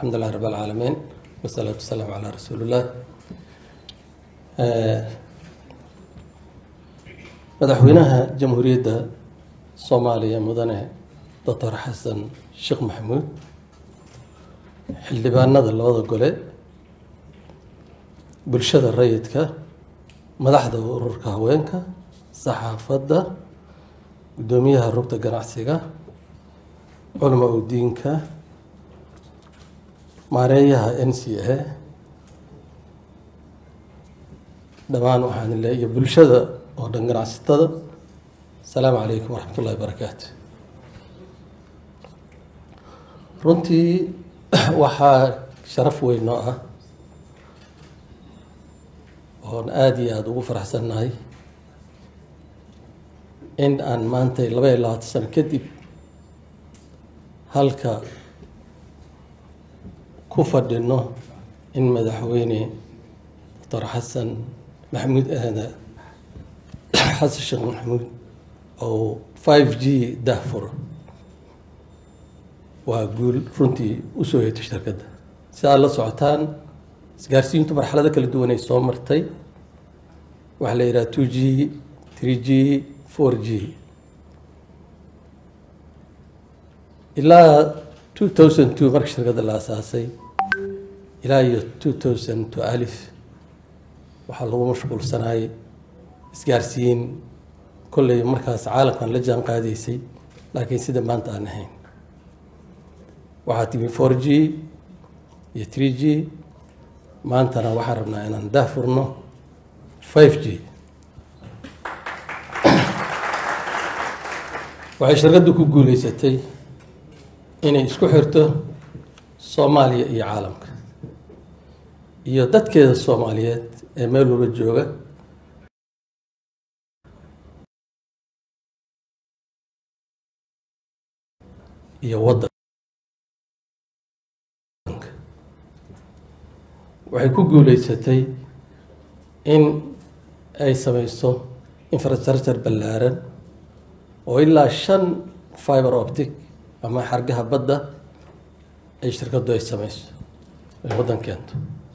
الحمد لله رب العالمين والصلاة والسلام على رسول الله madaxweynaha jamhuuriyadda soomaaliya mudane doctor xasan sheekh maxamuud xildhibaanada labada gole bulshada rayidka madaxda ururka haweenka saxaafadda guddoomiyaha rugta ganacsiga culama udiinka maareeyaha n c a dhammaan waxaan le iyo bulshada oo dhan ganacsatada asalaamu calaykum waraxmat ullahi barakaatu runtii waxaa sharaf weyn noo ah oon aada iyo aada ugu faraxsannahay in aan maantay laba iyo labaatan sano kadib halka ku fadhino in madaxweyne doctor xasan maxamuud xasan sheekh maxamuud oo five g dahfuro waa guul runtii usoo heetay shirkadda si aad la socotaan isgaarsiintu marxalado kala duwanay soo martay waxaa la yidhaha two g three g four g ilaa two thousand two marka shirkadda la asaasay ilaa iyo two thousand two alif waxaa lagu mashquulsanaayay isgaarsiin kolley markaas caalamkan la jaan qaadaysay laakiin sida maanta aan ahayn waxaa timi four g iyo three g maantana waxaan rabnaa inaan daahfurno five g waxay shirkaddu ku guuleysatay inay isku xirto soomaaliya iyo caalamka iyo dadkeeda soomaaliyeed ee meel walba jooga iyo waddanka waxay ku guuleysatay in ay sameyso infrastructure ballaaran oo ilaa shan fiber optic ama xargaha badda ay shirkaddu ay sameyso ay waddan keento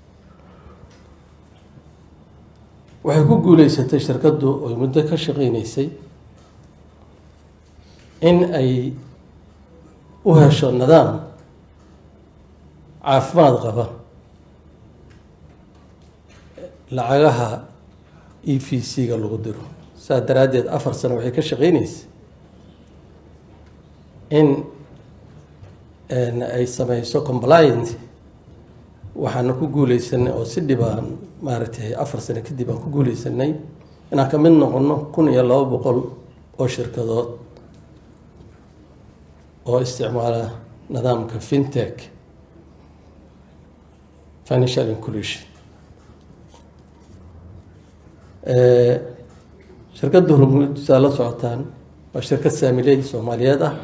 waxay ku guuleysatay shirkaddu oy muddo ka shaqeyneysay in ay u hesho nidaam caafimaad qaba lacagaha e v c-ga lagu diro saas daraaddeed afar sano waxay ka shaqeyneysay in ay sameyso compliant waxaana ku guuleysanay oo si dhibaan maaragtay afar sano kadib aan ku guuleysanay inaan ka mid noqono kun iyo laba boqol oo shirkadood oo isticmaala nidaamka fintech financial inclusion shirkadda hormuud saa la socotaan waa shirkad saamiley soomaaliyeed ah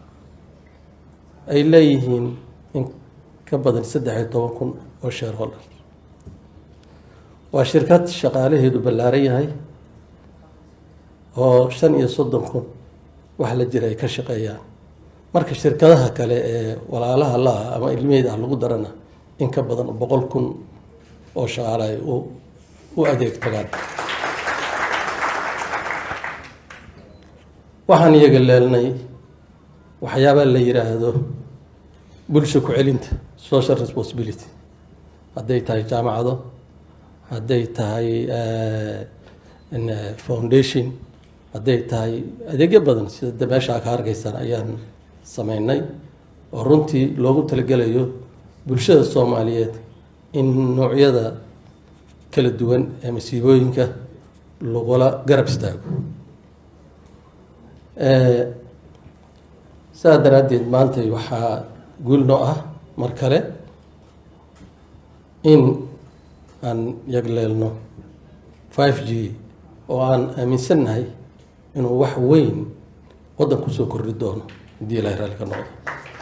ay leeyihiin in ka badan saddex iyo toban kun oo shareholder waa shirkad shaqaalaheedu ballaaran yahay oo shan iyo soddon kun wax la jira ay ka shaqeeyaan marka shirkadaha kale ee walaalaha la-ah ama ilmeyd ah lagu darana in ka badan boqol kun oo shaqaale ay u adeeg tagaan waxaan iyaga leelnay waxyaabaa la yiraahdo bulsha ku celinta social responsibility hadday tahay jaamacado hadday tahay foundation hadday tahay adeegyo badan sida meesha ka arkaysaan ayaan sameynay oo runtii loogu talagelayo bulshada soomaaliyeed in noocyada kala duwan ee masiibooyinka lagula garab istaago saa daraaddeed maantay waxaa guul noo ah mar kale in aan yagleelno five g oo aan aaminsannahay inuu wax weyn waddan kusoo kordhi doono haddii ilahay raalli ka noqdo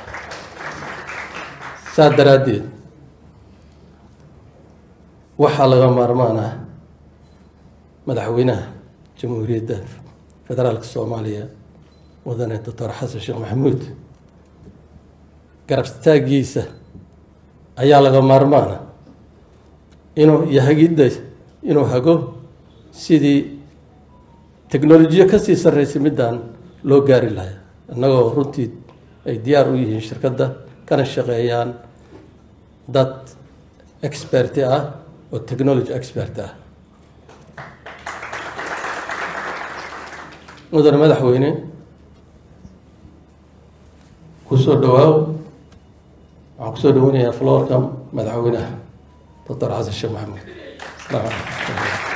saa daraaddeed waxaa laga maarmaan ah madaxweynaha jamhuuriyadda federaalka soomaaliya mudane doctor xasan sheekh maxamuud garab istaagiisa ayaa laga maarmaana inuu iyo hagidda inuu hago sidii technolojiyo kasii sarreysay middan loo gaari lahaa innagoo runtii ay diyaar u yihiin shirkadda kana shaqeeyaan dad experti ah oo technology expert ah mudane madaxweyne kusoo dhawaaw waxaan kusoo dhaweynayaa floorka madaxweynaha doctor xasan sheekh maxamed